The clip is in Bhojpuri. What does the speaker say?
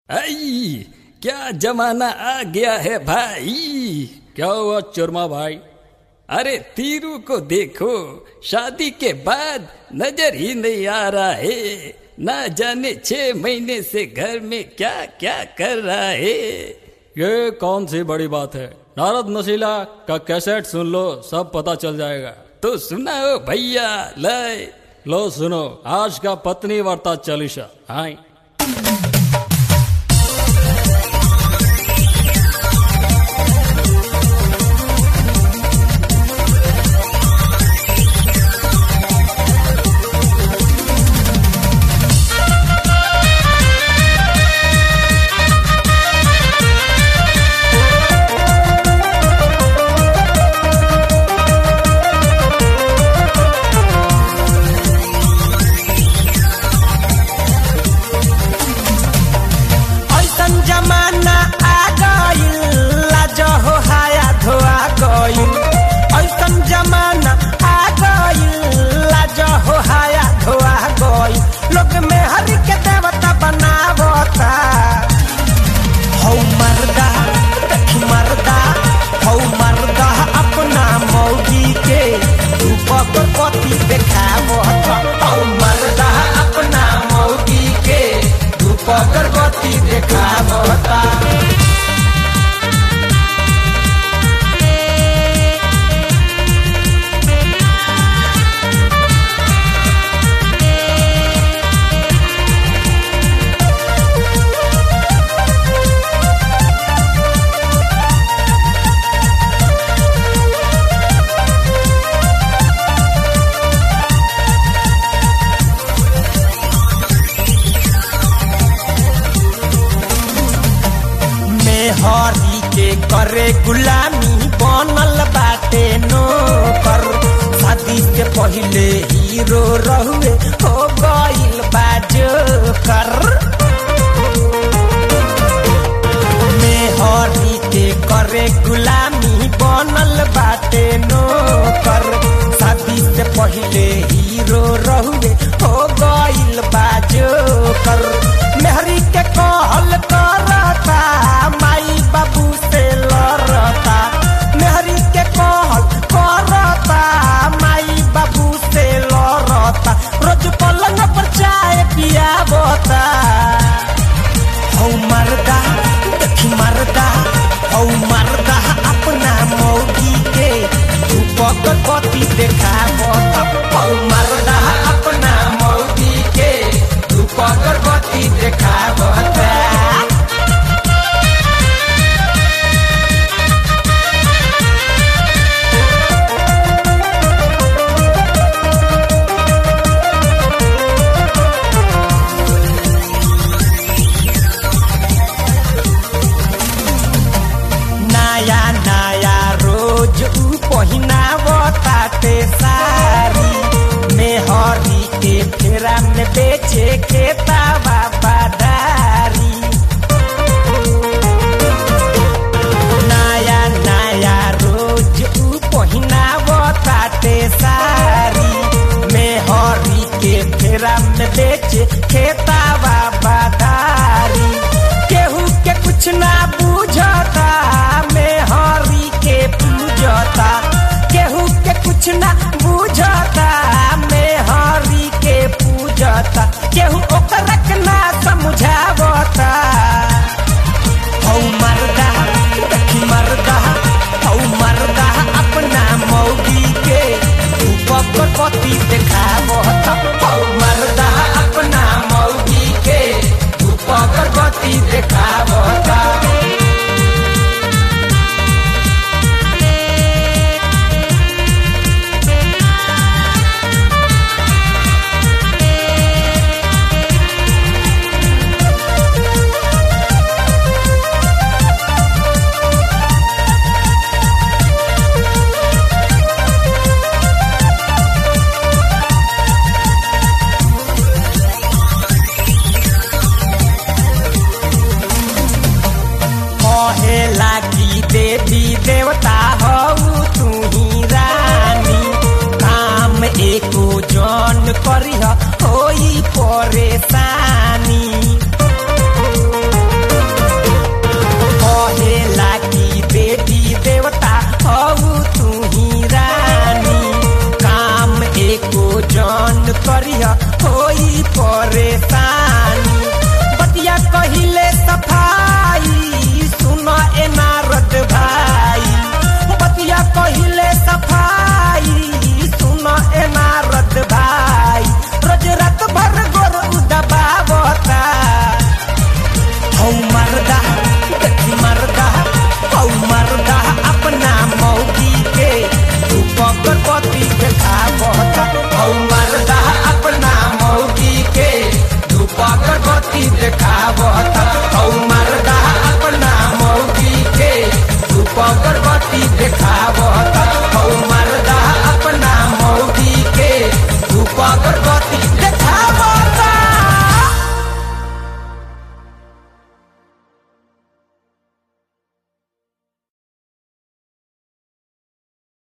आई क्या जमाना आ गया है भाई क्या हुआ चुरमा भाई अरे तीरू को देखो शादी के बाद नजर ही नहीं आ रहा है ना जाने छह महीने से घर में क्या क्या कर रहा है ये कौन सी बड़ी बात है नारद नशीला का कैसेट सुन लो सब पता चल जाएगा तो सुनाओ भैया लय लो सुनो आज का पत्नी वार्ता चालीसा हाय ऐसन जमाना आ गइल लाज हो हाया धोआ गइल ऐसन जमाना आ गइल लाज हो हाया धोआ गइल लोग में हरि के देवता बनावता हौ मर्दा देखी मर्दा हौ मर्दा अपना मौगी के रूपक पति देखावता हौ मर्दा अपना मौगी के रूपक गति देखावता मेहरी के करे गुलामी बनल बाटे नौकर शादी से पहिले हीरो रहुए हो गइल बाजोकर मेहरी के करे गुलामी बनल बाटे नौकर शादी से पहिले हीरो रहुए हो गइल बाजोकर मेहरी के कहल करता माई बाबू से लड़ता मेहरी के कहल करता माई बाबू से लड़ता रोज पलंग पर चाय पियाबता हौ मर्दा देखी मर्दा हौ मर्दा अपना मौगी के रूपक गति देखावता हौ मर्दा अपना मौगी के रूपक गति देखावता नया नया रोज ऊ पहिनावताते सारी मेहरी के फेरा में बेचे के तावा बादारी नया नया रोज ऊ पहिनावताते सारी मेहरी के फेरा में बेचे खेतावा बादारी केहू के कुछ ना बुझता मेहरी के पूजता केहू के कुछ ना बुझता मेहरी के पूजता केहू ओकरा के ना समझावता हौ मर्दा देखी मर्दा हौ मर्दा अपना मौगी के रूपक पति देखावता हौ मर्दा अपना मौगी के रूपक गति देखावता मर्दा देखी मर्दा हौ मर्दा अपना मौगी के धूप अगरबत्ती देखावता हौ मर्दा अपना मौगी के धूप अगरबत्ती देखावता